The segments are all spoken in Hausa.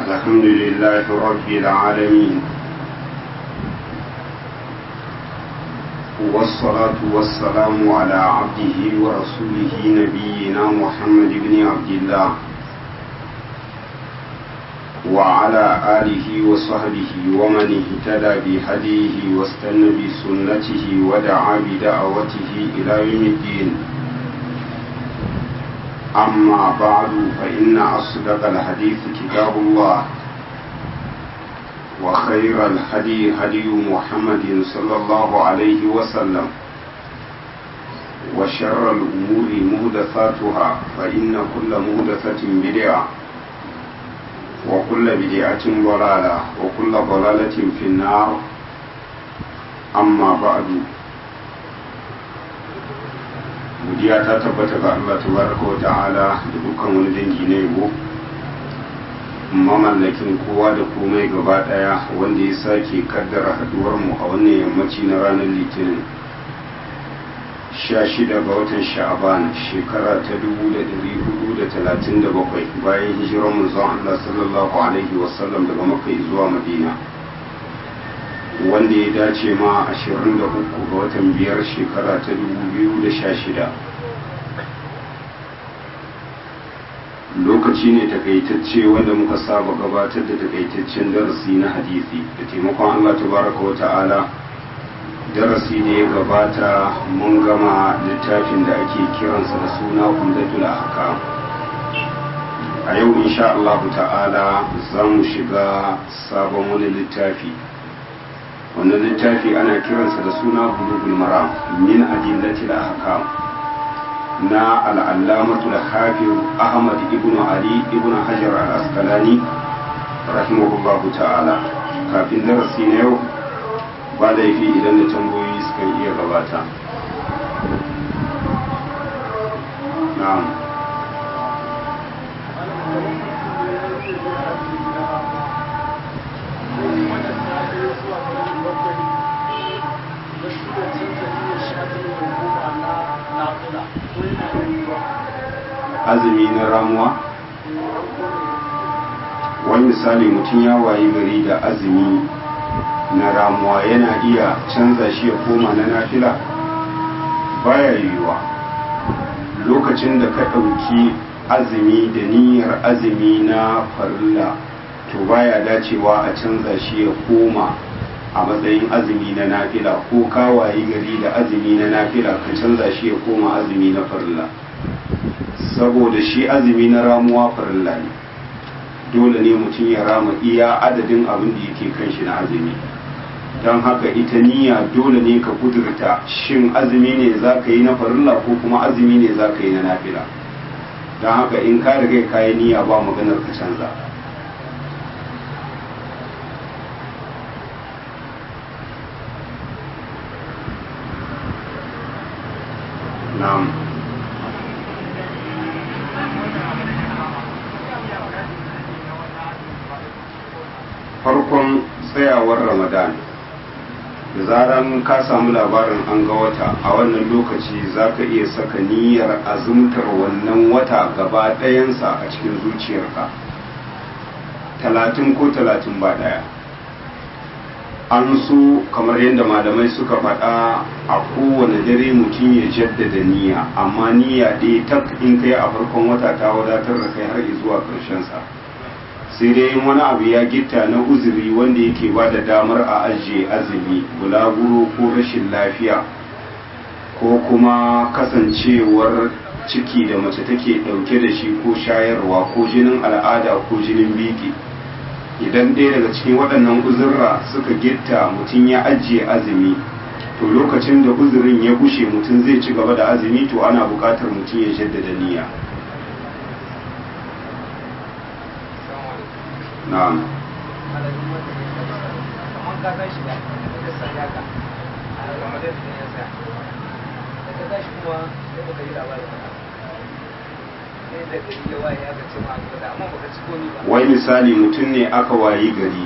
الحمد لله رب العالمين والصلاة والسلام على عبده ورسوله نبينا محمد بن عبد الله وعلى آله وصحبه ومن اهتدى بهديه واستنى بسنته ودعا بدعوته إلى يوم الدين أما بعد فإن أصدق الحديث كتاب الله وخير الهدي هدي محمد صلى الله عليه وسلم وشر الأمور مهدثاتها فإن كل مهدثة بدعة وكل بدعة ضلالة وكل ضلالة في النار أما بعد godiya ta tabbata ga Allah tabaraka wa ta'ala da dukkan wani dangi na yabo mamallakin kowa da komai gaba daya wanda ya sake kaddara haduwar mu a wannan yammaci na ranar litinin 16 ga watan sha'aban shekara ta 1437 bayan hijirar manzon Allah sallallahu alaihi wasallam daga makka zuwa madina wanda ya dace ma 23 ga watan biyar shekara ta 2016 lokaci ne takaitacce wanda muka saba gabatar da takaitaccen darasi na hadisi da taimakon Allah tabaraka wa ta'ala darasi da ya gabata mun gama littafin da ake kiransa da suna umdatul ahkam a yau insha Allah ta'ala za mu shiga sabon wani littafi wannan littafi ana kiransa da suna bulugul maram min adillatil ahkam na al'allamatu da hafiz ahmad ibn ali ibn hajar al-asqalani rahimahullahu ta'ala kafin darasi na yau ba laifi idan da tambayoyi suka iya gabata na'am azumi na ramuwa wani misali mutum ya wayi gari da azumi na ramuwa yana iya canza shi ya koma na nafila baya yiwuwa lokacin da ka ɗauki azumi da niyyar azumi na farilla to baya dacewa a canza shi ya koma a matsayin azumi na nafila ko ka wayi gari da azumi na nafila ka canza shi ya koma azumi na farilla saboda shi azumi na ramuwa farilla ne dole ne mutum ya rama iya adadin abin da yake kan shi na azumi don haka ita niyya dole ne ka kudurta shin azumi ne za ka yi na farilla ko kuma azumi ne za ka yi na nafila don haka in ka riga ka yi niyya ba maganar ka canza na'am farkon tsayawar ramadan da zaran ka samu labarin an ga wata a wannan lokaci za ka iya saka niyyar azumtar wannan wata gaba ɗayansa a cikin zuciyarka talatin ko talatin ba ɗaya an so kamar yadda malamai suka faɗa a kowane dare mutum ya jaddada niyya amma niyya ɗaya tak in kai a farkon wata ta wadatar da kai har zuwa ƙarshensa sai dai wani abu ya gitta na uzuri wanda yake ba da damar a ajiye azumi bulaguro ko rashin lafiya ko kuma kasancewar ciki da mace take ɗauke da shi ko shayarwa ko jinin al'ada ko jinin biki idan ɗaya daga cikin waɗannan uzurra suka gitta mutum ya ajiye azumi to lokacin da uzurin ya gushe mutum zai ci gaba da azumi to ana buƙatar mutum ya jaddada niyya na'am wai misali mutum ne aka wayi gari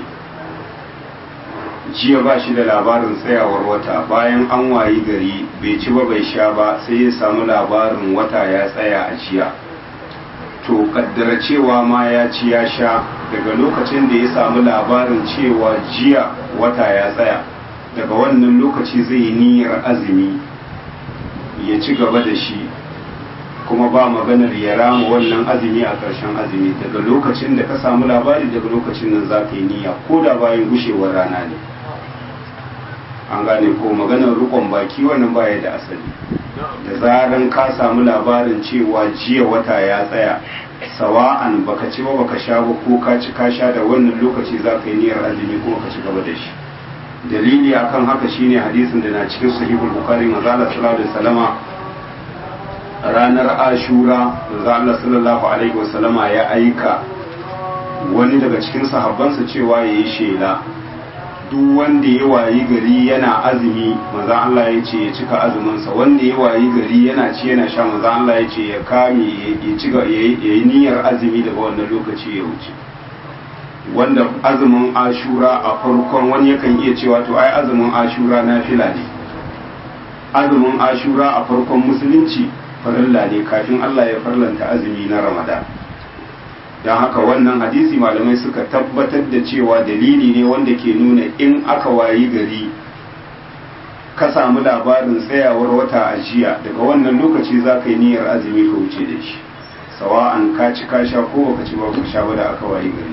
jiya ba shi da labarin tsayawar wata bayan an wayi gari bai ci ba bai sha ba sai ya samu labarin wata ya tsaya a jiya to kaddara cewa ma ya ci ya sha daga lokacin da ya samu labarin cewa jiya wata ya tsaya daga wannan lokaci zai yi niyyar azumi ya ci gaba da shi kuma ba maganar ya rama wannan azumi a ƙarshen azumi daga lokacin da ka samu labari daga lokacin nan za ka yi niyya ko da bayan gushewar rana ne an gane ko maganar rukon baki wannan baya da asali da zaran ka samu labarin cewa jiya wata ya tsaya sawa'an baka ci ba baka sha ba ko ka ci ka sha da wannan lokaci za ka yi niyyar azumi kuma ka ci gaba da shi dalili akan haka shine hadisin da na cikin sahihul bukhari manzo Allah sallallahu alaihi wasallama ranar ashura manzo Allah sallallahu alaihi wasallama ya aika wani daga cikin sahabbansa cewa yayi shela duk wanda ya wayi gari yana azumi manzo Allah ya ce ya cika azuminsa wanda ya wayi gari yana ci yana sha manzo Allah ya ce ya kame ya ci ya yi niyyar azumi daga wannan lokaci ya wuce wanda azumin ashura a farkon wani yakan iya cewa to ai azumin ashura na fila ne azumin ashura a farkon musulunci farilla ne kafin Allah ya farlanta azumi na ramadan don haka wannan hadisi malamai suka tabbatar da cewa dalili ne wanda ke nuna in aka wayi gari ka samu labarin tsayawar wata a jiya daga wannan lokaci za ka yi niyyar azumi ka wuce da shi sawa'an ka ci ka sha ko baka ci ba ka sha ba da aka wayi gari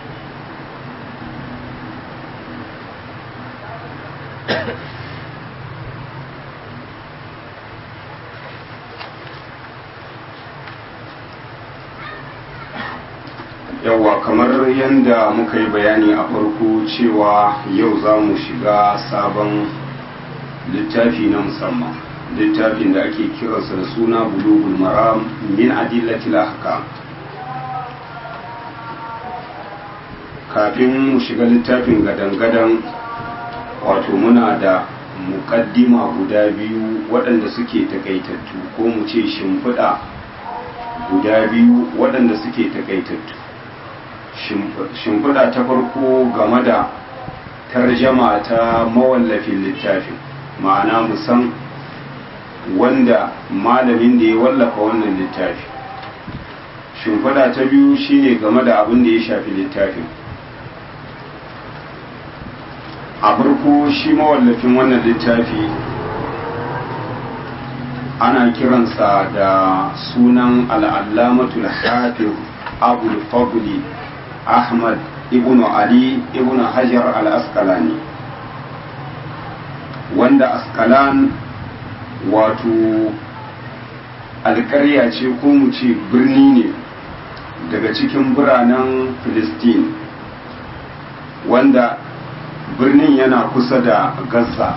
yawwa kamar yadda muka yi bayani a farko cewa yau za mu shiga sabon littafi na musamman littafin da ake kiransa da suna bulugul maram min adillatil ahkam kafin mu shiga littafin gadan-gadan wato muna da mukaddima guda biyu waɗanda suke takaitattu ko mu ce shimfiɗa guda biyu waɗanda suke takaitattu shimfiɗa ta farko game da tarjama ta mawallafin littafin ma'ana musan wanda malamin da ya wallafa wannan littafi shimfiɗa ta biyu shine game da abin da ya shafi littafin a farko shi mawallafin wannan littafi ana kiransa da sunan al'allamatul hafiz abul fadli ahmad ibn ali ibn hajar al-asqalani wanda askalan wato alƙarya ce ko mu ce birni ne daga cikin biranen filistin wanda birnin yana kusa da gaza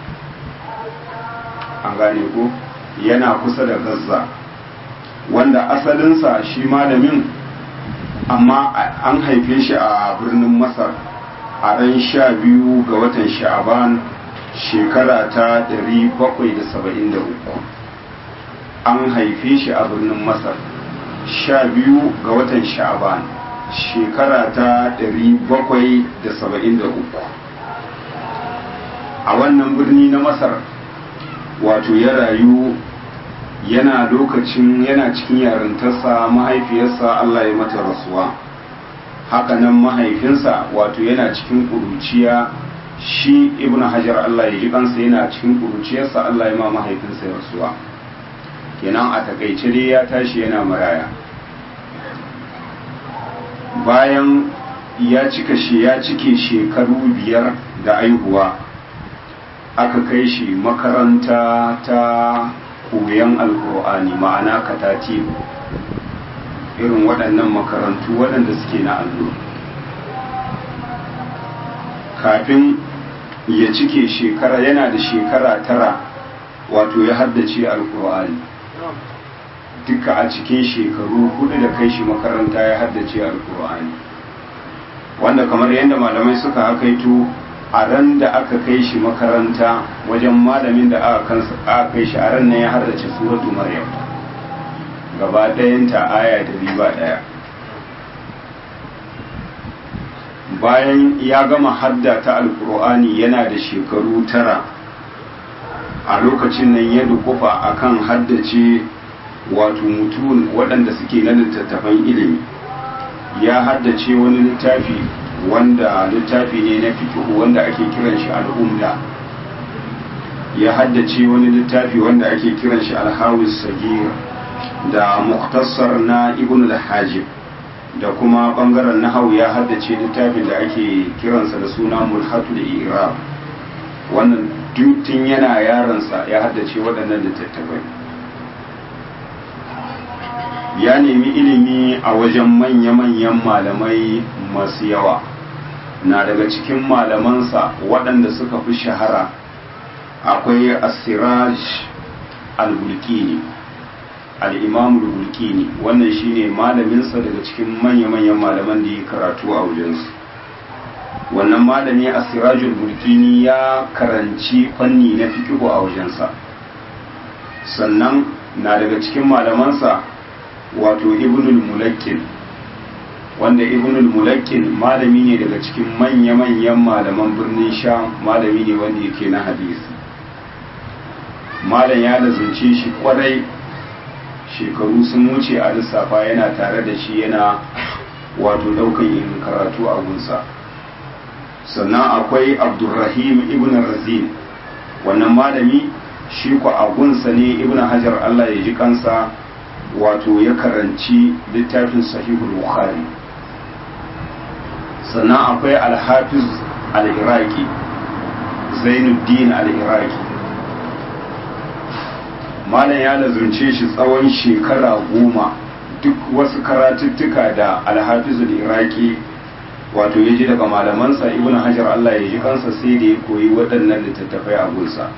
an gane ko yana kusa da gaza wanda asalinsa shi malamin amma an haife shi a birnin masar a ran sha biyu ga watan sha'aban shekara ta 773 an haife shi a birnin masar sha biyu ga watan sha'aban shekara ta 773 a wannan birni na masar wato ya rayu yana lokacin yana cikin yarintarsa mahaifiyarsa Allah ya mata rasuwa hakanan mahaifinsa wato yana cikin kuruciya shi ibn hajar Allah ya ji kansa yana cikin kuruciyarsa Allah ya ma mahaifinsa rasuwa kenan a takaice dai ya tashi yana maraya bayan ya cika shi ya cike shekaru biyar da aihuwa aka kai shi makaranta ta koyon alkur'ani ma'ana katati irin waɗannan makarantu waɗanda suke na allo kafin ya cike shekara yana da shekara tara wato ya haddace alkur'ani duka a cikin shekaru hudu da kai shi makaranta ya haddace alkur'ani wanda kamar yadda malamai suka hakaito a ran da aka kai shi makaranta wajen malamin da aka kai shi a ran nan ya haddace suratu maryam gaba ɗayanta aya da riba ɗaya bayan ya gama hadda ta alkur'ani yana da shekaru tara a lokacin nan ya dukufa akan haddace wato mutum waɗanda suke na littattafan ilimi ya haddace wani littafi wanda littafi ne na fikihu wanda ake kiran shi al'umda ya haddace wani littafi wanda ake kiran shi alhawis sagir da muktasar na ibn al-hajib da kuma bangaren nahau ya haddace littafin da ake kiransa da suna mulhatul iraq wannan tun yana yaransa ya haddace waɗannan littattafai ya nemi ilimi a wajen manya-manyan malamai masu yawa na daga cikin malamansa waɗanda suka fi shahara akwai asiraj al-bulkini al-imam al-bulkini wannan shine malaminsa daga cikin manya-manyan malaman da ya karatu a wajensu wannan malami asiraj al-bulkini ya karanci fanni na fikihu a wajensa sannan na daga cikin malamansa wato ibnul mulakkin wanda ibnul mulakkin malami ne daga cikin manya-manyan malaman birnin sha malami ne wanda yake na hadisi malam ya lazunce shi kwarai shekaru sun wuce a lissafa yana tare da shi yana wato daukan yin karatu a gunsa sannan akwai abdurrahim ibn razin wannan malami shi ku a gunsa ne ibn hajar allah ya ji kansa wato ya karanci littafin sahihul bukhari sannan akwai alhafiz al-iraqi zainuddin al-iraqi malam ya lazunce shi tsawon shekara goma duk wasu karatuttuka da alhafiz al-iraqi wato ya ji daga malamansa ibn hajar allah ya ji kansa sai da ya koyi waɗannan littattafai a gunsa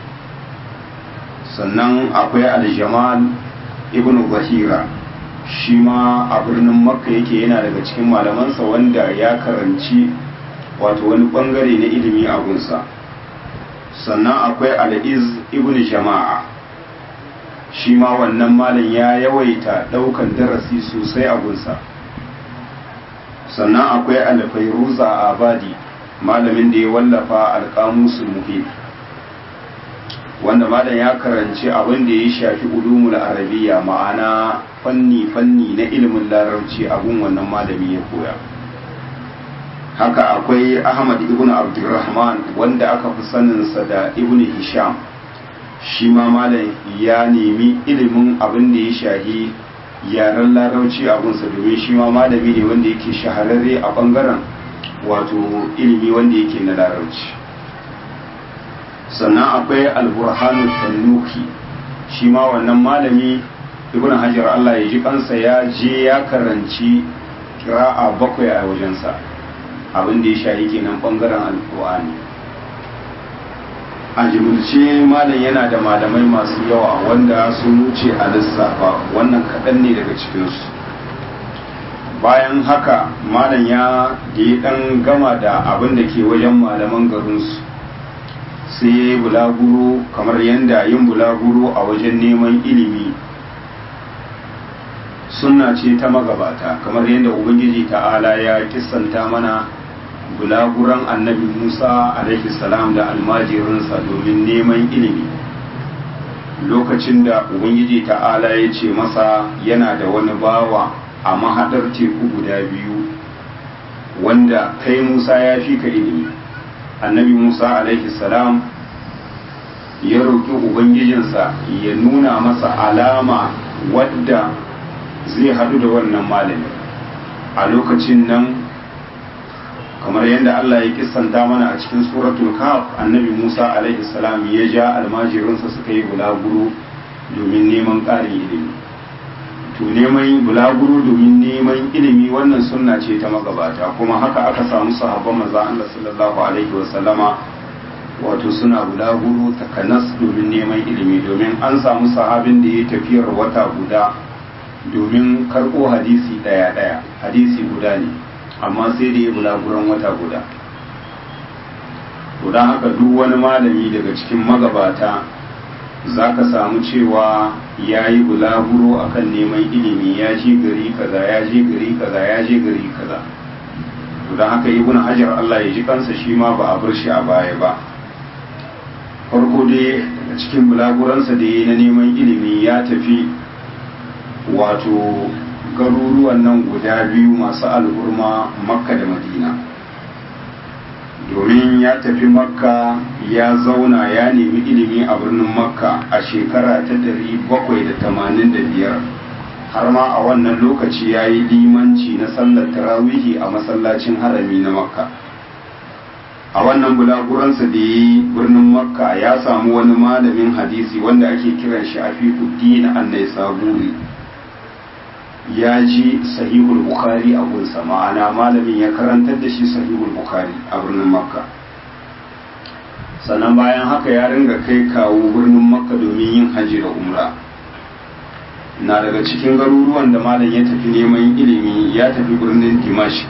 sannan akwai aljamal ibn zahira shi ma a birnin makka yake yana daga cikin malamansa wanda ya karanci wato wani bangare na ilimi a gunsa sannan akwai al'iz ibn jama'a shi ma wannan malam ya yawaita daukan darasi sosai a gunsa sannan akwai alfairuza a abadi malamin da ya wallafa alkamusul muhim wanda malam ya karanci abin da ya shafi ulumul arabiya ma'ana fanni-fanni na ilimin larabci abun wannan malami ya koya haka akwai ahmad ibn abdurrahman wanda aka fi saninsa da ibn hisham shi ma malam ya nemi ilimin abin da ya shahi yaren larabci abunsa domin shi ma malami ne wanda yake shahararre a bangaren wato ilimi wanda yake na larabci sannan akwai alburhanu tannuki shi ma wannan malami ibn hajar Allah ya ji kansa ya je ya karanci kira'a bakwai a wajensa abin da ya shahi kenan bangaren alkur'ani a jimilce malam yana da malamai masu yawa wanda sun wuce a lissafa wannan kaɗan ne daga cikinsu bayan haka malam ya da ya ɗan gama da abin da ke wajen malaman garinsu sai ya yi bulaguro kamar yadda yin bulaguro a wajen neman ilimi sunna ce ta magabata kamar yadda ubangiji ta'ala ya kissanta mana bulaguran annabi musa alaihi salam da almajirinsa domin neman ilimi lokacin da ubangiji ta'ala ya ce masa yana da wani bawa a mahadar teku guda biyu wanda kai musa ya fi ka ilimi annabi musa alaihi salam ya roƙi ubangijinsa ya nuna masa alama wadda zai haɗu da wannan malami a lokacin nan kamar yadda Allah ya kissanta mana a cikin suratul kaf annabi Musa alaihi salam ya ja almajirinsa suka yi bulaguro domin neman ƙarin ilimi to neman bulaguro domin neman ilimi wannan sunna ce ta magabata kuma haka aka samu sahabban manzo Allah sallallahu alaihi wa sallama wato suna bulaguro takanas domin neman ilimi domin an samu sahabin da ya tafiyar wata guda domin karɓo hadisi ɗaya ɗaya hadisi guda ne amma sai da ya bulaguran wata guda don haka duk wani malami daga cikin magabata za ka samu cewa ya yi bulaguro akan neman ilimi ya je gari kaza ya je gari kaza ya je gari kaza don haka ibn hajar Allah ya ji kansa shi ma ba a bar shi a baya ba farko dai daga cikin bulaguransa da ya na neman ilimi ya tafi wato garuruwan nan guda biyu masu al'urma makka da madina domin ya tafi makka ya zauna ya nemi ilimi a birnin makka a shekara ta 785 har ma a wannan lokaci ya yi limanci na sallar tarawihi a masallacin harami na makka a wannan bulaguransa da ya yi birnin makka ya samu wani malamin hadisi wanda ake kiran shi afifuddin annai saburi ya ji sahihul bukhari a gunsa ma'ana malamin ya karantar da shi sahihul bukhari a birnin makka sannan bayan haka ya ringa kai kawo birnin makka domin yin hajji da umra na daga cikin garuruwan da malam ya tafi neman ilimi ya tafi birnin dimashq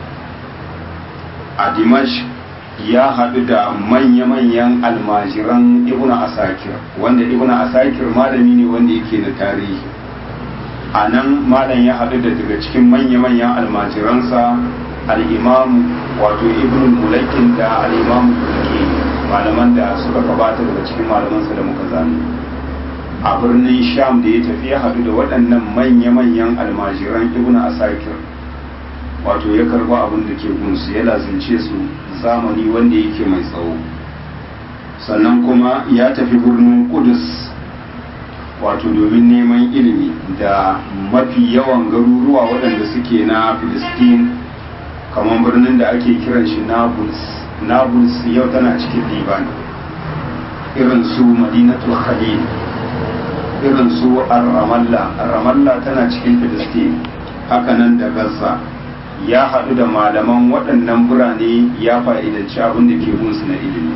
a dimashq ya haɗu da manya-manyan almajiran ibn asakir wanda ibn asakir malami ne wanda yake na tarihi a nan malam ya haɗu da daga cikin manya-manyan almajiransa al'imamu wato ibn mulakin da al'imamu turki malaman da suka gabata daga cikin malamansa da muka zane a birnin sham da ya tafi ya haɗu da waɗannan manya-manyan almajiran ibn asakir wato ya karba abin da ke gunsu ya lazince su zamani wanda yake mai tsawo sannan kuma ya tafi birnin kudus wato domin neman ilimi da mafi yawan garuruwa waɗanda suke na filistin kamar birnin da ake kiran shi nablus nablus yau tana cikin liban irin su madinatul khalil irin su ramallah ramallah tana cikin filistin hakanan da gaza ya haɗu da malaman waɗannan birane ya fa'idanci abin da ke gunsu na ilimi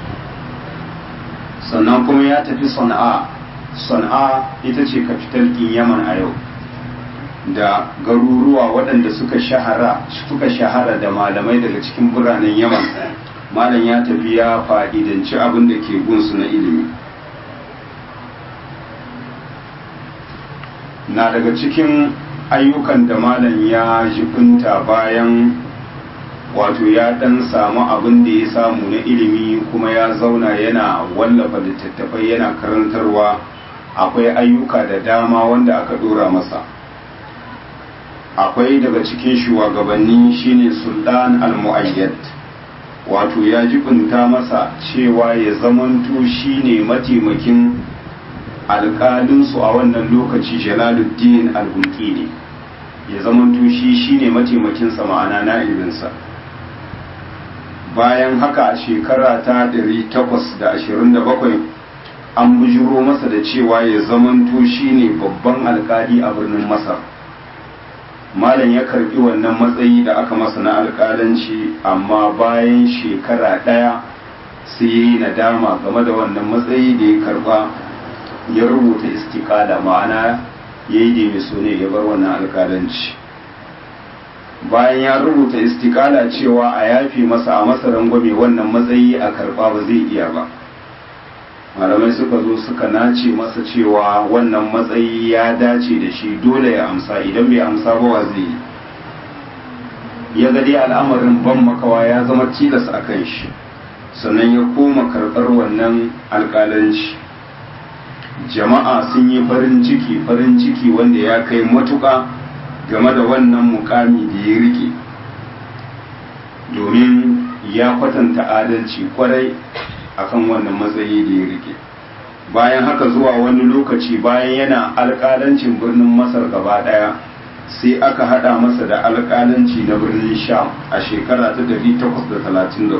sannan kuma ya tafi sana'a sana'a ita ce kafital ɗin yaman a yau da garuruwa waɗanda suka shahara suka shahara da malamai daga cikin biranen yaman malam ya tafi ya fa'idanci abin da ke gunsu na ilimi na daga cikin ayyukan da malam ya jibinta bayan wato ya dan samu abin da ya samu na ilimi kuma ya zauna yana wallafa littattafai yana karantarwa akwai ayyuka da dama wanda aka dora masa akwai daga cikin shugabanni shine sultan al-mu'ayyad wato ya jibinta masa cewa ya zamanto shine mataimakin alƙalinsu a wannan lokaci jalaluddin al-bulkini ya zamanto shi shine mataimakinsa ma'ana na'ibinsa bayan haka a shekara ta 827 an bujiro masa da cewa ya zamanto shine babban alkali a birnin masar malam ya karbi wannan matsayi da aka masa na alkalanci amma bayan shekara ɗaya sai ya yi nadama game da wannan matsayi da ya karba ya rubuta istikala ma'ana ya yi da ne ya bar wannan alkalanci bayan ya rubuta istikala cewa a yafi masa a masa rangwame wannan matsayi a karba ba zai iya ba malamai suka zo suka nace masa cewa wannan matsayi ya dace da shi dole ya amsa idan bai amsa ba wa zai yi ya ga dai al'amarin ban makawa ya zama tilas a kan shi sannan ya koma karɓar wannan alƙalanci jama'a sun yi farin ciki farin ciki wanda ya kai matuƙa game da wannan mukami da ya rike domin ya kwatanta adalci kwarai akan wannan matsayi da ya rike bayan haka zuwa wani lokaci bayan yana alƙalancin birnin masar gaba ɗaya sai aka haɗa masa da alƙalanci na birnin sham a shekara ta 833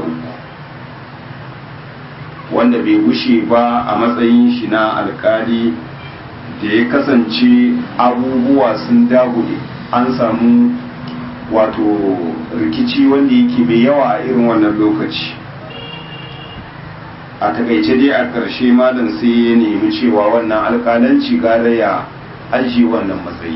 wanda bai gushe ba a matsayin shi na alƙali da ya kasance abubuwa sun dagule an samu wato rikici wanda yake mai yawa a irin wannan lokaci a takaice dai a ƙarshe malam sai ya nemi cewa wannan alƙalanci gara ya ajiye wannan matsayi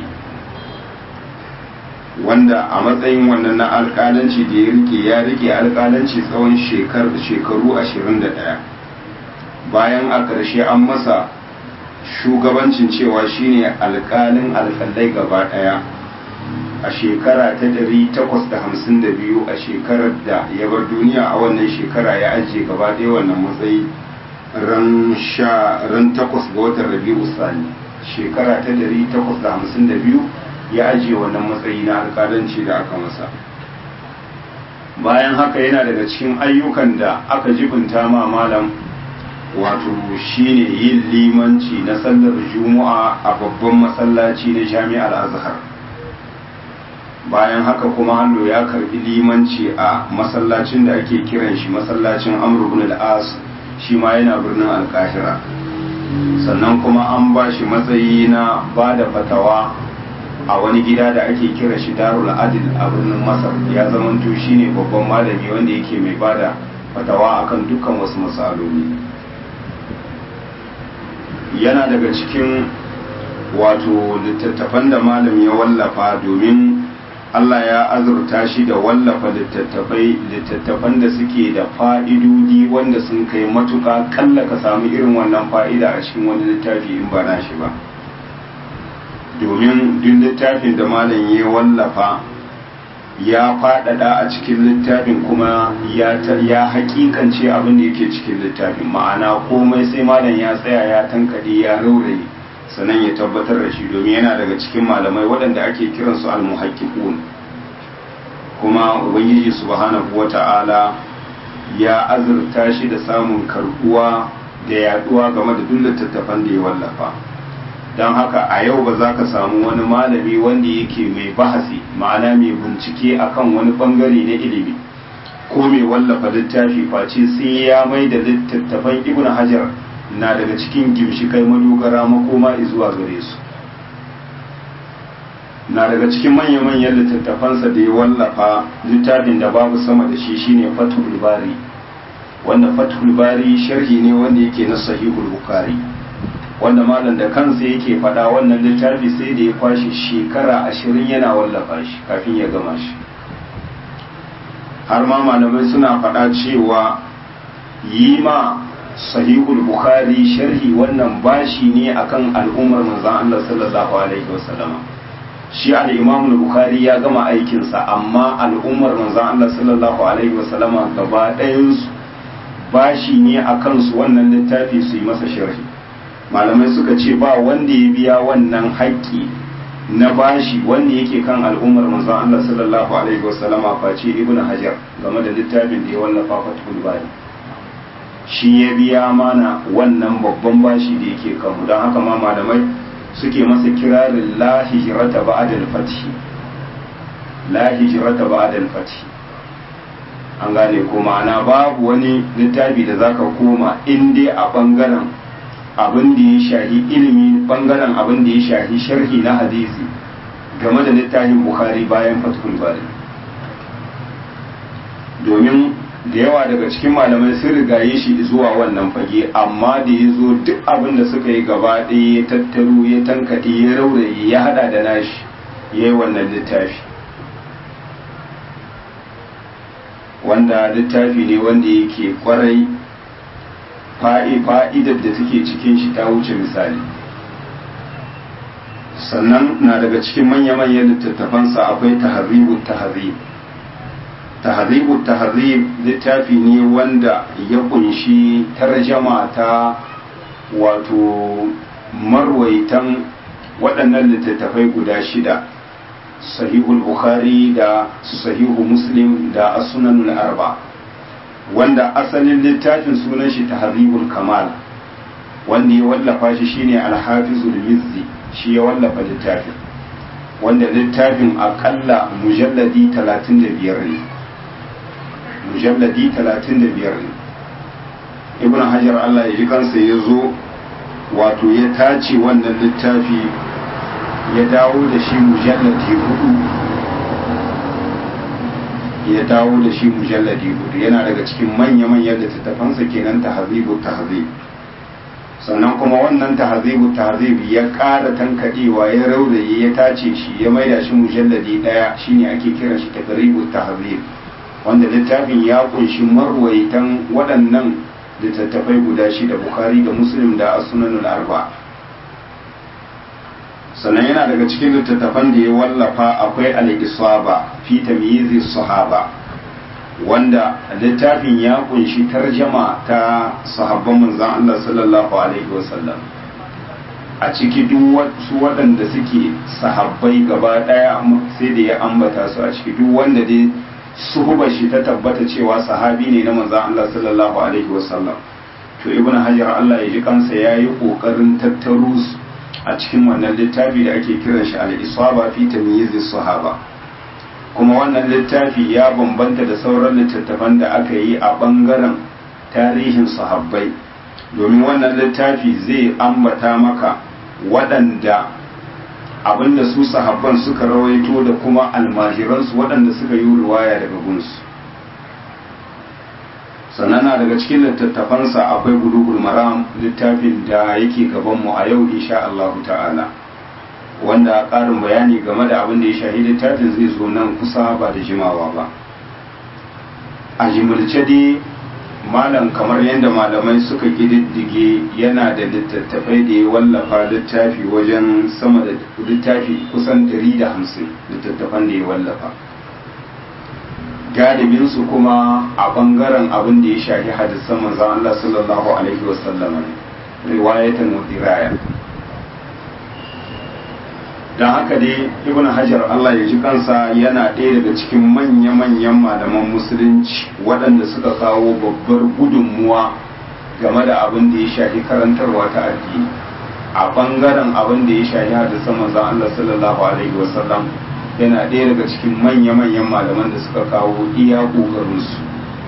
wanda a matsayin wannan na alƙalanci da ya rike ya rike alƙalanci tsawon shekaru 21 bayan a ƙarshe an masa shugabancin cewa shine alƙalin alƙalai gaba ɗaya a shekara ta 852 a shekarar da ya bar duniya a wannan shekara ya ajiye gaba ɗaya wannan matsayi ran sha ran takwas ga watan rabi'u sani shekara ta 852 ya ajiye wannan matsayi na alƙalanci da aka masa bayan haka yana daga cikin ayyukan da aka jibinta ma malam wato shine yin limanci na sallar juma'a a babban masallaci na jami'ar azhar bayan haka kuma hannu ya karbi limanci a masallacin da ake kiran shi masallacin amr ibn al-as shi ma yana birnin alkahira sannan kuma an ba shi matsayi na ba da fatawa a wani gida da ake kira shi darul adil a birnin masar ya zamanto shine babban malami wanda yake mai ba da fatawa akan dukkan wasu matsaloli yana daga cikin wato littattafan da malam ya wallafa domin Allah ya azurta shi da wallafa littattafai littattafan da suke da fa'idodi wanda sun kai matuƙa kalla ka samu irin wannan fa'ida a cikin wani littafi in ba nashi ba domin duk littafin da malam ya wallafa ya faɗaɗa a cikin littafin kuma ya haƙiƙance abin da yake cikin littafin ma'ana komai sai malam ya tsaya ya tankaɗe ya rauraye sannan ya tabbatar da shi domin yana daga cikin malamai waɗanda ake kiransu almuhaqqiqun kuma ubangiji subhanahu wata'ala ya azurta shi da samun karbuwa da yaduwa game da duk littattafan da ya wallafa don haka a yau ba za ka samu wani malami wanda yake mai bahasi ma'ana mai bincike akan wani bangare na ilimi ko mai wallafa littafi face sai ya mai da littattafan ibn hajar na daga cikin gimshikai madogara makoma zuwa gare su na daga cikin manya-manyan littattafansa da ya wallafa littafin da babu sama da shi shine fathul bari wanda fathul bari sharhi ne wanda yake na sahihul bukhari wanda malam da kansa yake faɗa wannan littafi sai da ya kwashe shekara ashirin yana wallafa shi kafin ya gama shi har ma malamai suna faɗa cewa yi ma sahihul bukhari sharhi wannan bashi ne akan al'ummar manzon Allah sallallahu alaihi wasallam shi al-imam bukhari ya gama aikinsa amma al'ummar manzon Allah sallallahu alaihi wasallam gaba ɗayan su bashi ne akan su wannan littafi su yi masa sharhi malamai suka ce ba wanda ya biya wannan haƙƙi na bashi wanda yake kan al'ummar manzon Allah sallallahu alaihi wasallam face ibnu hajar game da littafin da ya wallafa fathul bari shi ya biya mana wannan babban bashi da yake kanmu don haka ma malamai suke masa kirarin la hijrata ba'da al-fath la hijrata ba'da al-fath an gane ko ma'ana babu wani littafi da zaka koma in dai a bangaren abin da ya shahi ilimi bangaren abin da ya shahi sharhi na hadisi game da littafin bukhari bayan fathul bari domin da yawa daga cikin malamai sun rigaye shi zuwa wannan fage amma da ya zo duk abin da suka yi gaba ɗaya ya tattaro ya tankaɗe ya rauraye ya hada da nashi ya yi wannan littafi wanda littafi ne wanda yake kwarai fa'idar da take cikin shi ta wuce misali sannan na daga cikin manya-manyan littattafansa akwai taharribu taharrib tahribu tahrib littafi ne wanda ya kunshi tarjama ta wato marwaitan waɗannan littattafai guda shida sahihul bukhari da sahihu muslim da as-sunanul arba wanda asalin littafin sunan shi tahribul kamal wanda ya wallafa shi shine al-hafizul mizzi shi ya wallafa littafin wanda littafin akalla mujalladi 35 ne mujalladi 35 ne ibn hajar Allah ya ji kansa ya zo wato ya tace wannan littafi ya dawo da shi mujalladi hudu ya dawo da shi mujalladi hudu yana daga cikin manya-manyan littattafansa kenan tahzibu tahzib sannan kuma wannan tahzibu tahzib ya ƙara tankadewa ya rauraye ya tace shi ya maida shi mujalladi daya shine ake kiran shi taqribu tahzib wanda littafin ya kunshi marwaitan waɗannan littattafai guda shida bukhari da muslim da as-sunanul arba sannan yana daga cikin littattafan da ya wallafa akwai al-isaba fi tamyizi sahaba wanda littafin ya kunshi tarjama ta sahabban manzon Allah sallallahu alaihi wasallam a ciki duk wasu waɗanda suke sahabbai gaba ɗaya sai da ya ambata su a ciki duk wanda dai suhubar shi ta tabbata cewa sahabi ne na manzan Allah sallallahu alaihi wasallam to ibn hajar Allah ya ji kansa ya yi ƙoƙarin tattaro su a cikin wannan littafi da ake kiran shi al-isaba fi tamyiz sahaba kuma wannan littafi ya bambanta da sauran littattafan da aka yi a bangaren tarihin sahabbai domin wannan littafi zai ambata maka waɗanda abinda su sahabban suka rawaito da kuma almajiransu waɗanda suka yi ruwaya daga gunsu sannan na daga cikin littattafansa akwai gudugul maram littafin da yake gabanmu a yau insha Allah ta'ala wanda ƙarin bayani game da abin da ya shahi littafin zai zo nan kusa ba da jimawa ba a jimilce dai malam kamar yadda malamai suka ƙididdige yana da littattafai da ya wallafa littafi wajen sama da littafi kusan 150 littattafan da ya wallafa galibinsu kuma a bangaren abin da ya shafi hadisan manzon Allah sallallahu alaihi wasallam riwayatan wa diraya don haka dai ibn hajar Allah ya ji kansa yana ɗaya daga cikin manya-manyan malaman musulunci waɗanda suka kawo babbar gudunmuwa game da abin da ya shafi karantarwa ta addini a bangaren abin da ya shafi hadisan manzon Allah sallallahu alaihi wasallam yana ɗaya daga cikin manya-manyan malaman da suka kawo iya ƙoƙarinsu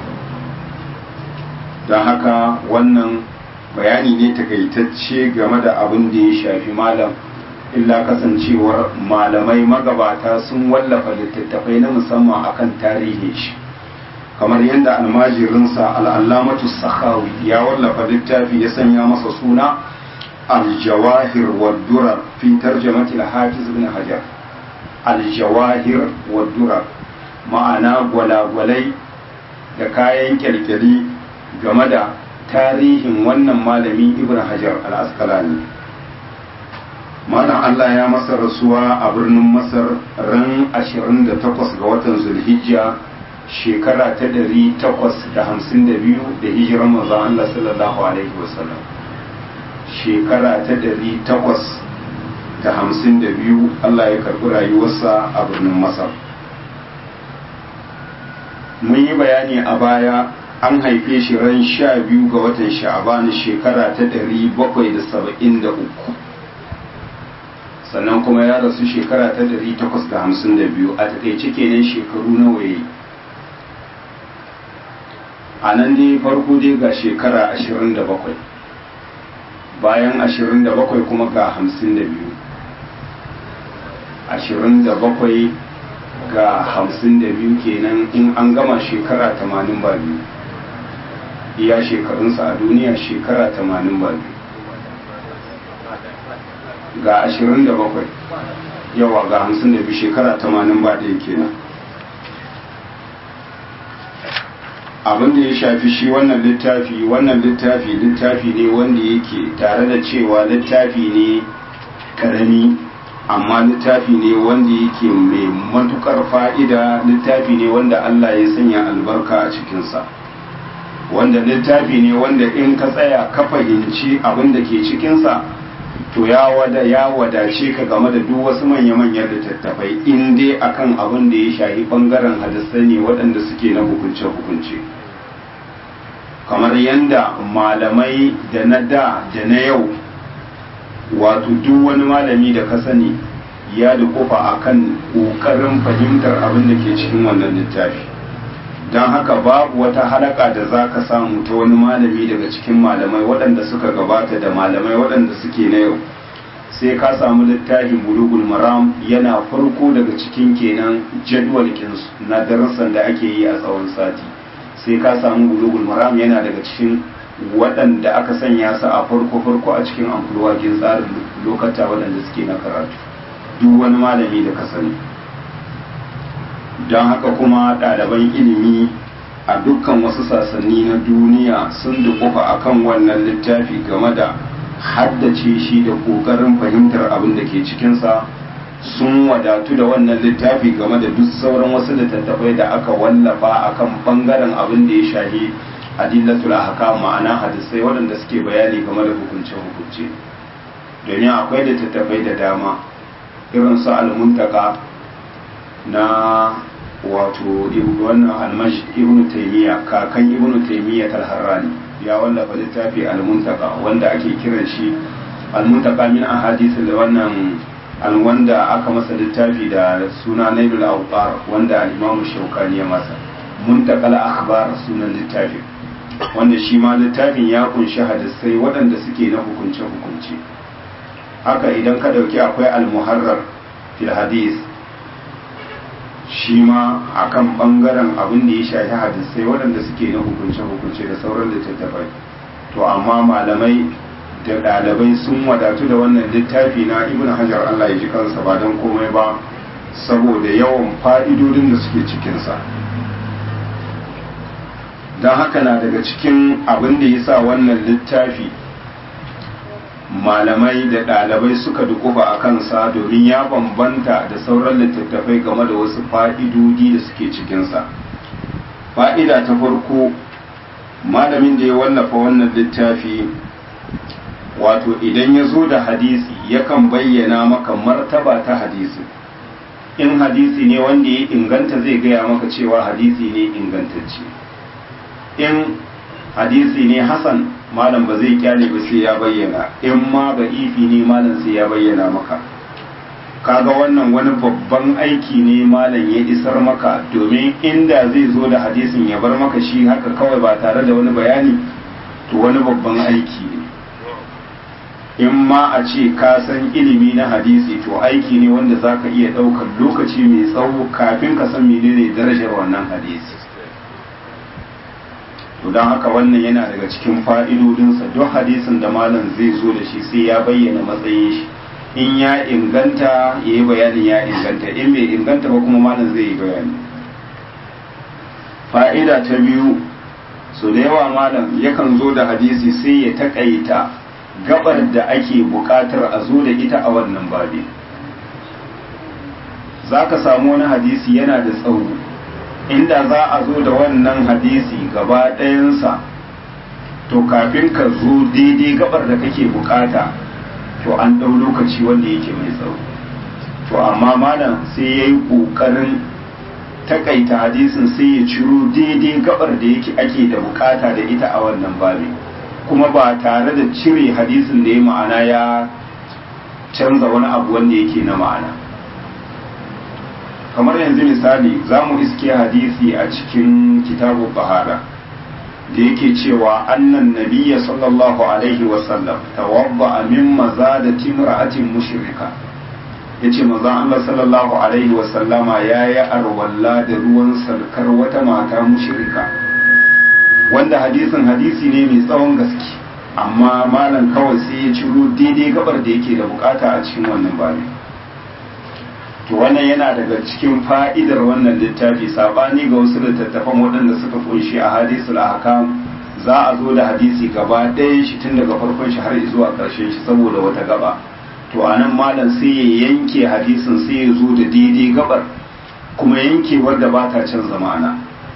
don haka wannan bayani ne takaitacce game da abin da ya shafi malam illa kasancewar malamai magabata sun wallafa littattafai na musamman akan tarihin shi kamar yadda almajirinsa al'allamatu sakhawi ya wallafa littafi ya sanya masa suna aljawahir wa durar fi tarjamati al-hafiz ibn hajar aljawahir wa durar ma'ana gwalagwalai da kayan kyalkyali game da tarihin wannan malami ibn hajar al-asqalani malam Allah ya masa rasuwa a birnin Masar ran 28 ga watan Zulhijja shekara ta 852 da hijiran manzon Allah sallallahu alaihi wasallam shekara ta 852 Allah ya karbi rayuwarsa a birnin Masar mun yi bayani a baya an haife shi ran 12 ga watan Sha'aban shekara ta 773 sannan kuma ya rasu shekara ta 852 a takaice kenan shekaru nawa yayi a nan dai farko dai ga shekara 27 bayan 27 kuma ga 52 27 ga 52 kenan in an gama shekara 80 ba biyu iya shekarunsa a duniya shekara 80 ba biyu ga 27 yawa ga 52 shekara 80 ba ɗaya kenan abin da ya shafi shi wannan littafi wannan littafi littafi ne wanda yake tare da cewa littafi ne karami amma littafi ne wanda yake mai matukar fa'ida littafi ne wanda Allah ya sanya albarka a cikinsa wanda littafi ne wanda in ka tsaya ka fahimci abin da ke cikinsa to ya wada ya wadace ka game da duk wasu manya-manyan littattafai in dai akan abin da ya shahi bangaren hadisai ne waɗanda suke na hukunce-hukunce kamar yadda malamai da na da da na yau wato duk wani malami da ka sani ya da kofa akan ƙoƙarin fahimtar abin da ke cikin wannan littafi don haka babu wata halaka da za ka samu ta wani malami daga cikin malamai waɗanda suka gabata da malamai waɗanda suke na yau sai ka samu littafin bulugul maram yana farko daga cikin kenan jadwalkinsu na darasan da ake yi a tsawon sati sai ka samu bulugul maram yana daga cikin waɗanda aka sanya su a farko farko a cikin amfulwakin tsarin lokata waɗanda suke na karatu duk wani malami da ka sani don haka kuma ɗaliban ilimi a dukkan wasu sasanni na duniya sun dukufa akan wannan littafi game da haddace shi da ƙoƙarin fahimtar abin da ke cikinsa sun wadatu da wannan littafi game da duk sauran wasu littattafai da aka wallafa akan bangaren abin da ya shahi adillatul ahkam ma'ana hadisai waɗanda suke bayani game da hukunce-hukunce domin akwai littattafai da dama irin su almuntaka na wato wannan almaj ibnu taymiya kakan ibnu taymiya talharrani ya wallafa littafi almuntaka wanda ake kiran shi almuntaka min ahadith da wannan wanda aka masa littafi da suna nailul awqar wanda al-imamu shaukani ya masa muntakal akhbar sunan littafin wanda shi ma littafin ya kunshi hadisai waɗanda suke na hukunce hukunce haka idan ka dauki akwai al-muharrar fil hadis shi ma akan bangaren abin da ya shafi hadisai waɗanda suke na hukunce hukunce da sauran littattafai to amma malamai da ɗalibai sun wadatu da wannan littafi na ibn hajar Allah ya ji kansa ba don komai ba saboda yawan fa'idodin da suke cikinsa don haka na daga cikin abin da ya sa wannan littafi malamai da ɗalibai suka dukufa a kansa domin ya bambanta da sauran littattafai game da wasu fa'idodi da suke cikinsa fa'ida ta farko malamin da ya wallafa wannan littafi wato idan ya zo da hadisi yakan bayyana maka martaba ta hadisi in hadisi ne wanda ya inganta zai gaya maka cewa hadisi ne ingantacce in hadisi ne hasan malam ba zai kyale ba sai ya bayyana in ma ba ifi ne malam sai ya bayyana maka kaga wannan wani babban aiki ne malam ya isar maka domin inda zai zo da hadisin ya bar maka shi haka kawai ba tare da wani bayani to wani babban aiki ne in ma a ce ka san ilimi na hadisi to aiki ne wanda za ka iya ɗaukar lokaci mai tsawo kafin ka san menene darajar wannan hadisi to don haka wannan yana daga cikin fa'idodinsa duk hadisin da malam zai zo da shi sai ya bayyana matsayin shi in ya inganta ya yi bayanin ya inganta in bai inganta ba kuma malam zai yi bayani fa'ida ta biyu so da yawa malam yakan zo da hadisi sai ya taƙaita gabar da ake buƙatar a zo da ita a wannan babi za ka samu wani hadisi yana da tsawo inda za a zo da wannan hadisi gaba ɗayansa to kafin ka zo daidai gabar da kake bukata to an ɗau lokaci wanda yake mai tsawo to amma malam sai ya yi ƙoƙarin takaita hadisin sai ya ciro daidai gabar da yake ake da bukata da ita a wannan babi kuma ba tare da cire hadisin da ya ma'ana ya canza wani abu wanda yake na ma'ana kamar yanzu misali za mu iske hadisi a cikin kitabu bahara da yake cewa annan nabiya sallallahu alaihi wasallam tawadda min maza da timra'atin mushrika yace manzon Allah sallallahu alaihi wasallama yayi arwalla da ruwan salkar wata mata mushrika wanda hadisin hadisi ne mai tsawon gaske amma malam kawai sai ya ciro daidai gabar da yake da bukata a cikin wannan babi to wannan yana daga cikin fa'idar wannan littafi sabani ga wasu littattafan waɗanda suka kunshi a hadisul ahkam za a zo da hadisi gaba ɗayan shi tun daga farkon shi har zuwa ƙarshen shi saboda wata gaba to a nan malam sai ya yanke hadisin sai ya zo da daidai gabar kuma yankewar da ba ta canza ma'ana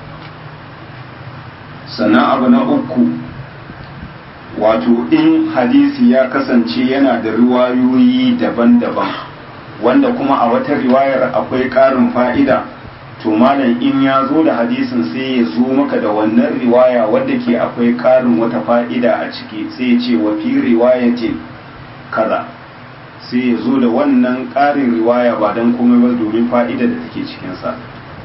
sannan abu na uku wato in hadisi ya kasance yana da riwayoyi daban-daban wanda kuma a wata riwayar akwai ƙarin fa'ida to malam in ya zo da hadisin sai ya zo maka da wannan riwaya wadda ke akwai ƙarin wata fa'ida a ciki sai ya ce wa fi riwayatin kaza sai ya zo da wannan ƙarin riwaya ba don komai ba domin fa'ida da take cikinsa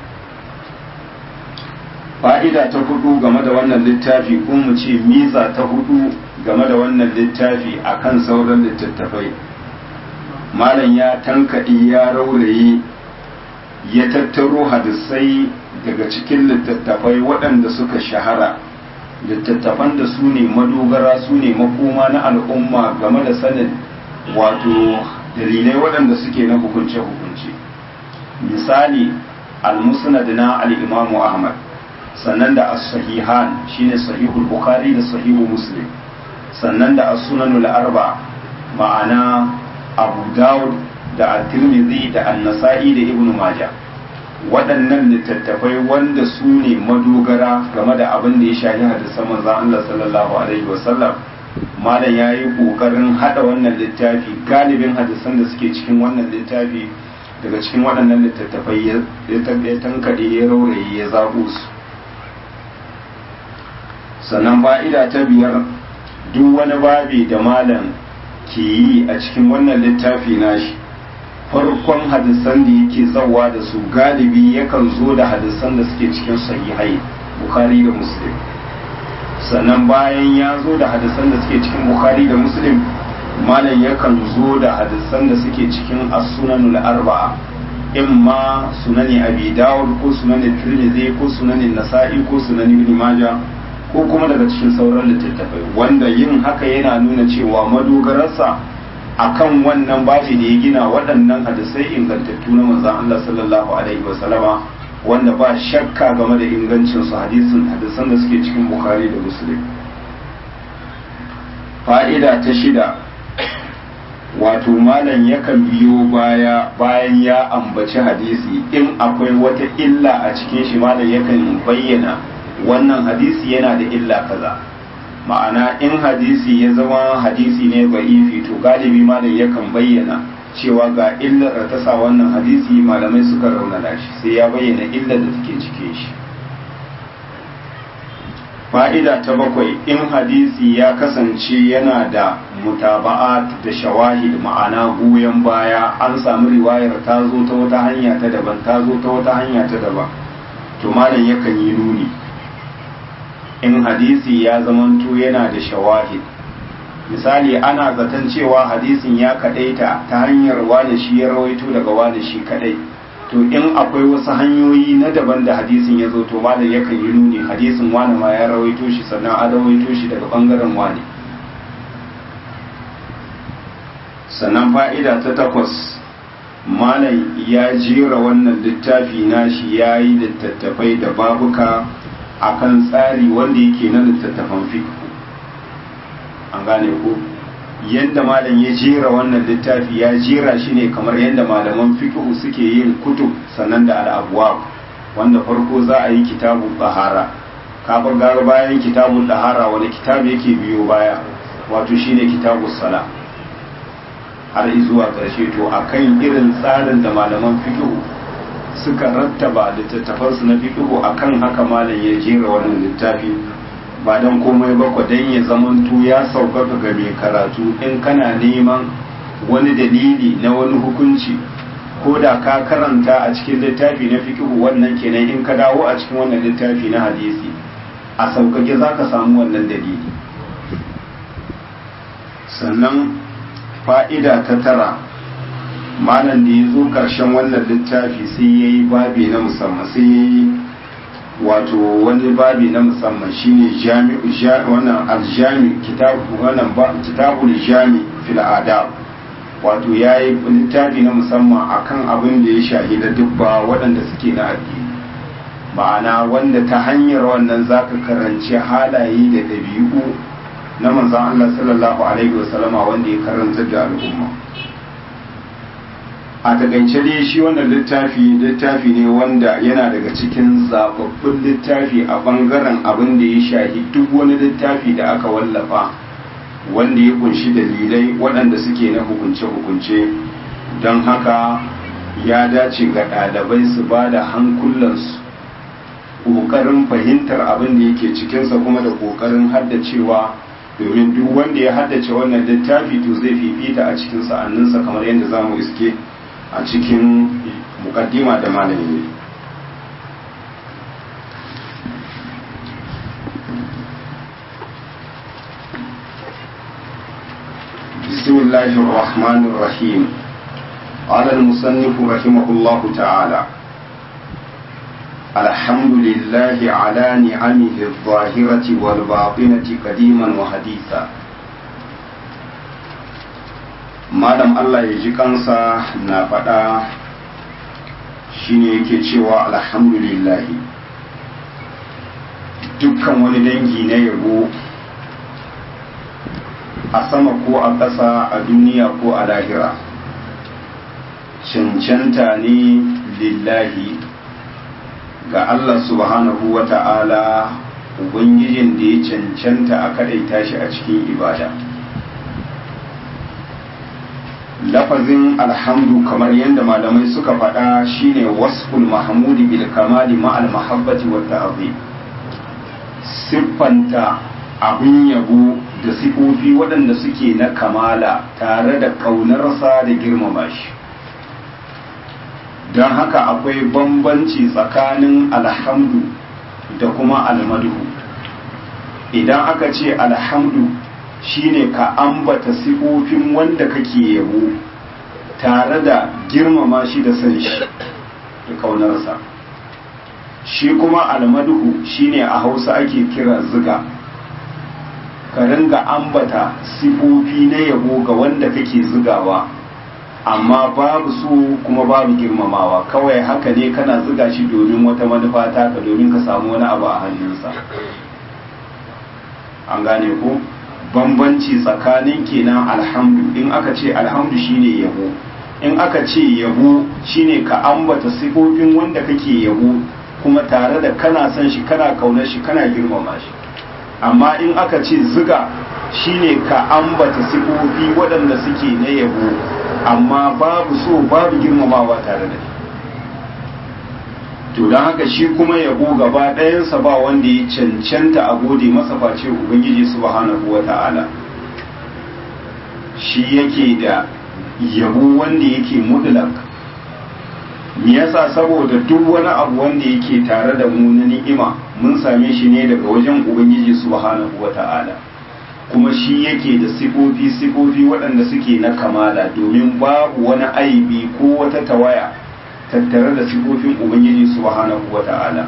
fa'ida ta hudu game da wannan littafi ko mu ce miza ta hudu game da wannan littafi akan sauran littattafai malam ya tankaɗi ya rauraye ya tattaro hadisai daga cikin littattafai waɗanda suka shahara littattafan da su ne madogara su ne makoma na al'umma game da sanin wato dalilai waɗanda suke na hukunce-hukunce misali al-musnad na al-imamu ahmad sannan da as-sahihan shine sahihul bukhari da sahihu muslim sannan da as-sunanul arba ma'ana abu dawud da at-tirmidhi da an-nasa'i da ibnu majah waɗannan littattafai wanda su ne madogara game da abin da ya shafi hadisan manzon Allah sallallahu alaihi wasallam malam ya yi ƙoƙarin haɗa wannan littafi galibin hadisan da suke cikin wannan littafi daga cikin waɗannan littattafai ya tankaɗe ya rauraye ya zaɓo su sannan fa'ida ta biyar duk wani babi da malam ke yi a cikin wannan littafi nashi farkon hadisan da yake zawa da su galibi yakan zo da hadisan da suke cikin sahihai bukhari da muslim sannan bayan ya zo da hadisan da suke cikin bukhari da muslim malam yakan zo da hadisan da suke cikin as-sunanul arba'a imma sunani abi dawud ko sunani tirmidhi ko sunani nasa'i ko sunani ibn majah ko kuma daga cikin sauran littattafai wanda yin haka yana nuna cewa madogararsa akan wannan babi da ya gina waɗannan hadisai ingantattu na manzon Allah sallallahu alaihi wasallama wanda ba shakka game da ingancin su hadisin hadisan da suke cikin bukhari da muslim fa'ida ta shida wato malam yakan biyo baya bayan ya ambaci hadisi in akwai wata illa a cikin shi malam yakan bayyana wannan hadisi yana da illa kaza ma'ana in hadisi ya zama hadisi ne ba'ifi to galibi malam yakan bayyana cewa ga illar da ta sa wannan hadisi malamai suka raunana shi sai ya bayyana illar da take cike shi fa'ida ta bakwai in hadisi ya kasance yana da mutaba'at da shawahid ma'ana goyon baya an samu riwayar ta zo ta wata hanya ta daban ta zo ta wata hanya ta daban to malam yakan yi nuni in hadisi ya zamanto yana da shawahid misali ana zaton cewa hadisin ya kadaita ta hanyar wane shi ya rawaito daga wane shi kadai to in akwai wasu hanyoyi na daban da hadisin ya zo to malam yakan yi nuni hadisin wane ma ya rawaito shi sannan a rawaito shi daga bangaren wane sannan fa'ida ta takwas malam ya jera wannan littafi nashi ya yi littattafai da babuka akan tsari wanda yake na littattafan fiqh an gane ko yadda malam ya jera wannan littafi ya jera shi ne kamar yadda malaman fiqh suke yin kutub sannan da al'abwab wanda farko za a yi kitabun bahara kafin gara bayan kitabun dahara wani kitabu yake biyo baya wato shine kitabun sala har zuwa ƙarshe to akan irin tsarin da malaman fiqh suka rattaba littattafansu na fiqhu akan haka malam ya jera wannan littafi ba dan komai ba ko dan ya zamanto ya sauƙaƙa ga mai karatu in kana neman wani dalili na wani hukunci ko da ka karanta a cikin littafi na fiqhu wannan kenan in ka dawo a cikin wannan littafi na hadisi a sauƙaƙe za ka samu wannan dalili sannan fa'ida ta tara malam da ya zo ƙarshen wannan littafi sai ya yi babi na musamman sai ya yi wato wani babi na musamman shine wannan aljami kitabul jami fil adab wato ya yi littafi na musamman akan abin da ya shahida dubba waɗanda suke na addini ma'ana wanda ta hanyar wannan zaka karanci halaye da ɗabi'u na manzon Allah sallallahu alaihi wasallama wanda ya karanta da al'umma a takaice dai shi wannan littafi littafi ne wanda yana daga cikin zababbun littafi a bangaren abin da ya shahi duk wani littafi da aka wallafa wanda ya kunshi dalilai waɗanda suke na hukunce-hukunce don haka ya dace ga ɗalibai su ba da hankulansu ƙoƙarin fahimtar abin da yake cikinsa kuma da ƙoƙarin haddacewa domin duk wanda ya haddace wannan littafi to zai fifita a cikin sa'anninsa kamar yadda za mu iske a cikin mukaddima da malami بسم الله الرحمن الرحيم قال المصنف رحمه الله تعالى الحمد لله على نعمه الظاهرة والباطنة قديما وحديثا malam Allah ya ji kansa na faɗa shine yake cewa alhamdulillahi dukkan wani dangi na yabo a sama ko a ƙasa a duniya ko a lahira cancanta ne lillahi ga Allah subhanahu wa ta'ala ubangijin da ya cancanta a kadaita shi a cikin ibada lafazin alhamdu kamar yadda malamai suka faɗa shine wasful mahmudi bil kamali ma'al mahabbati wa ta'zim siffanta abin yabo da sifofi waɗanda suke na kamala tare da ƙaunarsa da girmama shi don haka akwai bambanci tsakanin alhamdu da kuma almadu idan aka ce alhamdu shine ka ambata sifofin wanda kake yabo tare da girmama shi da san shi da ƙaunarsa shi kuma almaduhu shine a hausa ake kira ziga ka ringa ambata sifofi na yabo ga wanda kake zigawa amma babu su kuma babu girmamawa kawai haka ne kana ziga shi domin wata manufa taka domin ka samu wani abu a hannunsa an gane ko bambanci tsakanin kenan alhamdu in aka ce alhamdu shine yabo in aka ce yabo shine ka ambata sifofin wanda kake yabo kuma tare da kana son shi kana kaunar shi kana girmama shi amma in aka ce ziga shine ka ambata sifofi waɗanda suke na yabo amma babu so babu girmamawa tare da shi to don haka shi kuma yabo gaba ɗayansa ba wanda ya cancanta a gode masa face ubangiji subhanahu wa ta'ala shi yake da yabo wanda yake mutlak me yasa saboda duk wani abu wanda yake tare da mu na ni'ima mun same shi ne daga wajen ubangiji subhanahu wa ta'ala kuma shi yake da sifofi sifofi waɗanda suke na kamala domin babu wani aibi ko wata tawaya tattare da sifofin ubangiji subhanahu wa ta'ala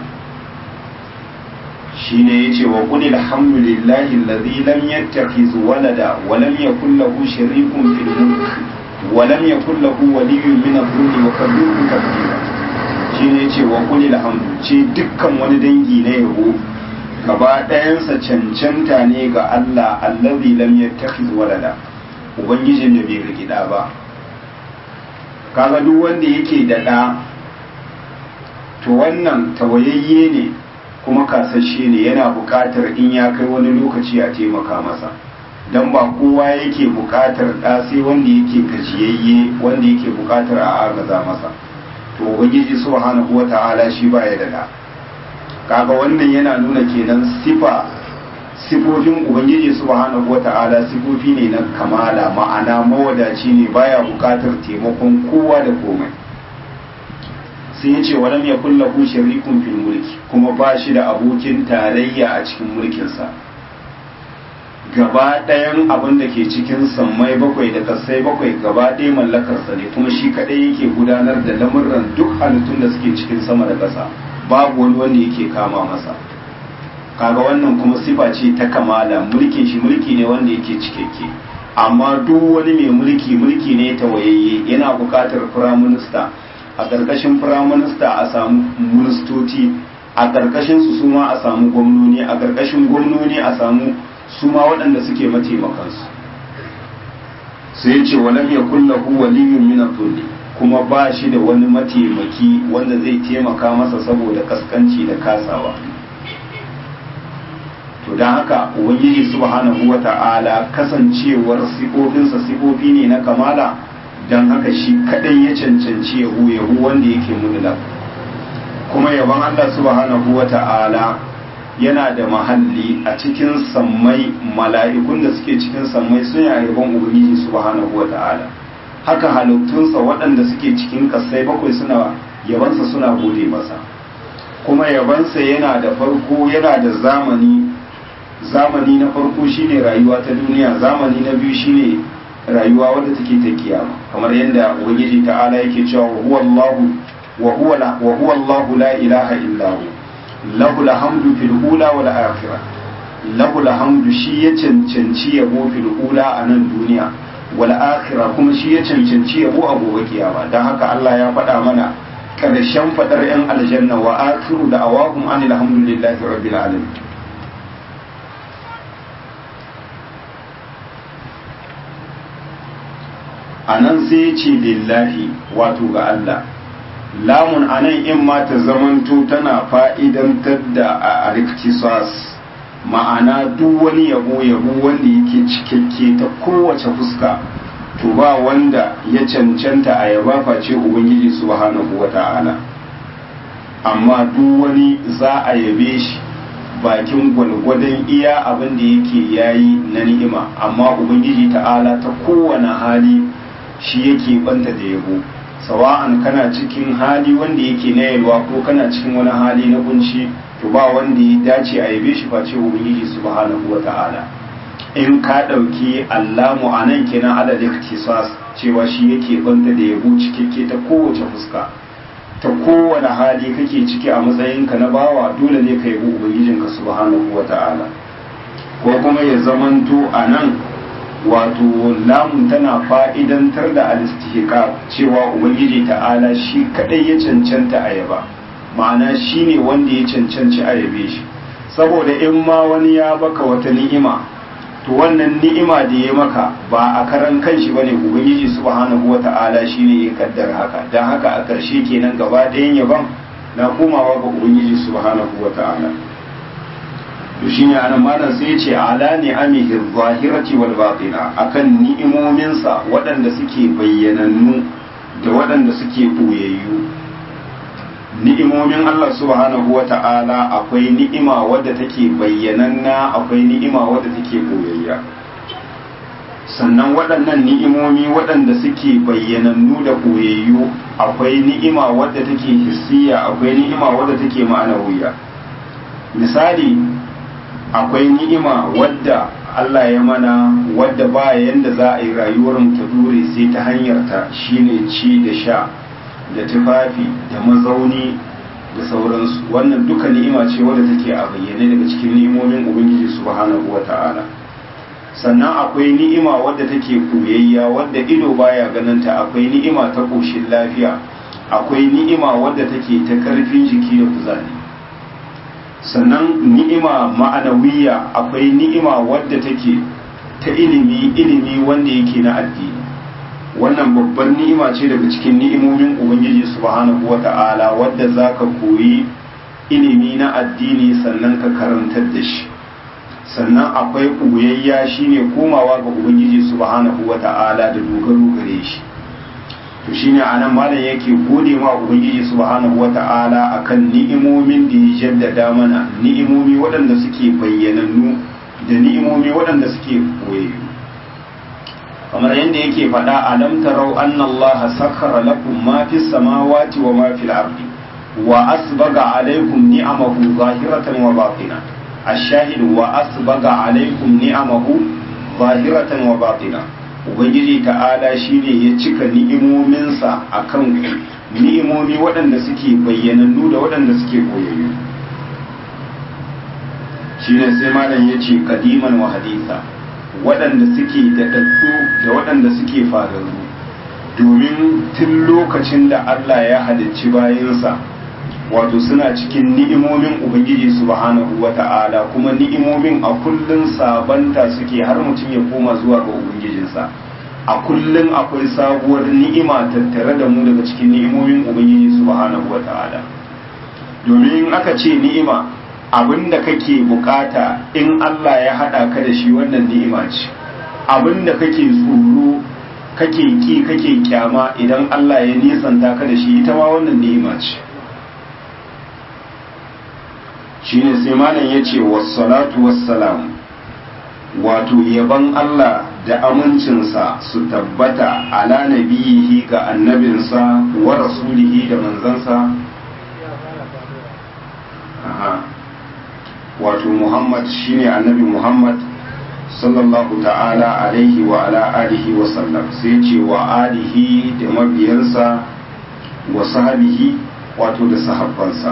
shine yace wa qul alhamdulillahi alladhi lam yattakhiz walada wa lam yakul lahu sharikun fil mulk wa lam yakul lahu waliyyun min adh-dhulli wa kabbirhu takbira shine yace wa qul alhamdu ce dukkan wani dangi na yabo gaba ɗayansa cancanta ne ga Allah allazi lam yattakhiz walada ubangijin da bai riki da ba kaga duk wanda yake da ɗa to wannan tawayayye ne kuma kasashe ne yana buƙatar in ya kai wani lokaci a taimaka masa don ba kowa yake buƙatar ɗa sai wanda yake gajiyayye wanda yake buƙatar a agaza masa to ubangiji subhanahu wata'ala shi baya da ɗa kaga wannan yana nuna kenan sifa sifofin ubangiji subhanahu wata'ala sifofi ne na kamala ma'ana mawadaci ne baya bukatar taimakon kowa da komai sai ya ce walam ya kulla hu sharikun fil mulki kuma ba shi da abokin tarayya a cikin mulkinsa gaba ɗayan abin da ke cikin sammai bakwai da kasai bakwai gaba ɗaya mallakarsa ne kuma shi kaɗai yake gudanar da lamurran duk halittun da suke cikin sama da ƙasa babu wani wanda yake kama masa kaga wannan kuma sifa ce ta kamala mulkin shi mulki ne wanda yake cikakke amma duk wani mai mulki mulki ne ta wayayye yana buƙatar firaminista a ƙarƙashin firaminista a samu ministoci a ƙarƙashin su suma a samu gwamnoni a ƙarƙashin gwamnoni a samu suma waɗanda suke mataimakansu sai ya ce walam yakul lahu waliyyun min adh kuma ba shi da wani mataimaki wanda zai taimaka masa saboda kaskanci da kasawa to don haka ubangiji subhanahu wata'ala kasancewar sifofinsa sifofi ne na kamala don haka shi kadai ya cancanci yahu yahu wanda yake mudula kuma yaban Allah subhanahu wata'ala yana da mahalli a cikin sammai mala'ikun da suke cikin sammai sun yi yaban ubangiji subhanahu wata'ala haka halittunsa waɗanda suke cikin ƙasai bakwai suna yabansa suna gode masa kuma yabansa yana da farko yana da zamani zamani na farko shine rayuwa ta duniya zamani na biyu shine rayuwa wadda take ta kiyama kamar yadda ubangiji ta'ala yake cewa wa huwa Allahu wa huwa wa huwa Allahu la ilaha illa hu lahu alhamdu fil ula wal akhirah lahu alhamdu shi ya cancanci yabo fil ula a nan duniya wal akhirah kuma shi ya cancanci yabo a gobe kiyama dan haka Allah ya faɗa mana karshen fadar yan aljanna wa akhiru da awahum anil hamdulillahi rabbil alamin anan sai ya ce lillahi wato ga Allah lamun anan in ma ta zamanto tana fa'idantar da a riktisas ma'ana duk wani yabo yabo wanda yake cikakke ta kowace fuska to ba wanda ya cancanta a yaba face ubangiji subhanahu wata'ala amma duk wani za a yabe shi bakin gwalgwadon iya abin da yake yayi na ni'ima amma ubangiji ta'ala ta kowane hali shi yake banta da yabo sawa'an kana cikin hali wanda yake na yalwa ko kana cikin wani hali na kunci to ba wanda ya dace a yabe shi face ubangiji subhanahu wata'ala in ka ɗauki allamu a nan kenan alal iktisas cewa shi yake banta da yabo cikakke ta kowace fuska ta kowane hali kake ciki a matsayinka na bawa dole ne ka yabo ubangijinka subhanahu wata'ala ko kuma ya zamanto a nan wato lamun tana fa'idantar da alistihika cewa ubangiji ta'ala shi kadai ya cancanta a yaba ma'ana shi ne wanda ya cancanci a yabe shi saboda in ma wani ya baka wata ni'ima to wannan ni'ima da ya maka ba a karan kanshi bane ubangiji subhanahu wata'ala shine ya kaddara haka dan haka a ƙarshe kenan gaba ɗayan yaban na komawa ga ubangiji subhanahu wata'ala to shine anan malam sai ya ce ala ni'amihi zahirati wal batina akan ni'imominsa waɗanda suke bayyanannu da waɗanda suke ɓoyayyu ni'imomin Allah subhanahu wa ta'ala akwai ni'ima wadda take bayyananna akwai ni'ima wadda take boyayya sannan waɗannan ni'imomi waɗanda suke bayyanannu da boyayyu akwai ni'ima wadda take hissiya akwai ni'ima wadda take ma'anawiya misali akwai ni'ima wadda Allah ya mana wadda ba yanda za a yi rayuwar ta dure sai ta hanyar ta shine ci da sha da tufafi da mazauni da sauransu wannan duka ni'ima ce wadda take a bayyane daga cikin ni'imomin ubangiji subhanahu wata'ala sannan akwai ni'ima wadda take koyayya wadda ido baya ganinta akwai ni'ima ta koshin lafiya akwai ni'ima wadda take ta karfin jiki da kuzari sannan ni'ima ma'anawiya akwai ni'ima wadda take ta ilimi ilimi wanda yake na addini wannan babban ni'ima ce daga cikin ni'imomin ubangiji subhanahu wata'ala wadda za ka koyi ilimi na addini sannan ka karantar da shi sannan akwai ɓoyayya shine komawa ga ubangiji subhanahu wata'ala da dogaro gare shi to shine anan malam yake gode ma ubangiji subhanahu wata'ala akan ni'imomin da ya jaddada mana ni'imomi waɗanda suke bayyanannu da ni'imomi waɗanda suke koyayyu kamar yadda yake faɗa alam tarau anna allaha sakhara lakum ma fis samawati wa ma fil ardi wa asbaga alaykum ni'amahu zahiratan wa batina ash-shahid wa asbaga alaykum ni'amahu zahiratan wa batina ubangiji ta'ala shine ya cika ni'imominsa akan ni'imomi waɗanda suke bayyanannu da waɗanda suke koyayyu shine sai malam yace kadiman wa haditha waɗanda suke daɗaɗɗu da waɗanda suke fararru domin tun lokacin da Allah ya halicci bayansa wato suna cikin ni'imomin Ubangiji subhanahu wa ta'ala kuma ni'imomin a kullum sabanta suke har mutum ya koma zuwa ga Ubangijinsa a kullum akwai sabuwar ni'ima tattare da mu daga cikin ni'imomin Ubangiji subhanahu wa ta'ala domin aka ce ni'ima abin da kake bukata in Allah ya haɗa ka da shi wannan ni'ima ce abin da kake tsoro kake ki kake kyama idan Allah ya nisanta ka da shi ita ma wannan ni'ima ce shine sai malam ya ce wassalatu wassalam wato yaban Allah da amincinsa su tabbata ala nabiyihi ga annabinsa wa rasulihi da manzansa aha wato Muhammad shine annabi Muhammad sallallahu ta'ala alaihi wa ala alihi wa sallam sai ce wa alihi da mabiyansa wa sahabihi wato da sahabbansa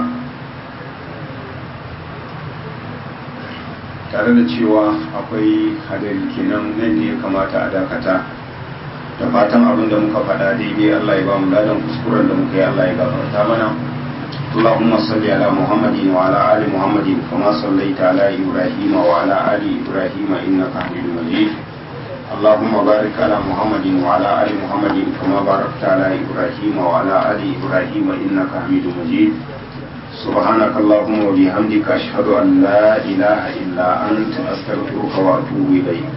tare da cewa akwai hadari kenan nan ne ya kamata a dakata da fatan abin da muka faɗa daidai Allah ya ba mu ladan kuskuren da muka yi Allah ya gafarta mana اللهم صل على محمد وعلى آل محمد كما صليت على إبراهيم وعلى آل إبراهيم إنك حميد مجيد اللهم بارك على محمد وعلى آل محمد كما باركت على إبراهيم وعلى آل إبراهيم إنك حميد مجيد سبحانك اللهم وبحمدك أشهد أن لا إله إلا أنت أستغفرك وأتوب إليك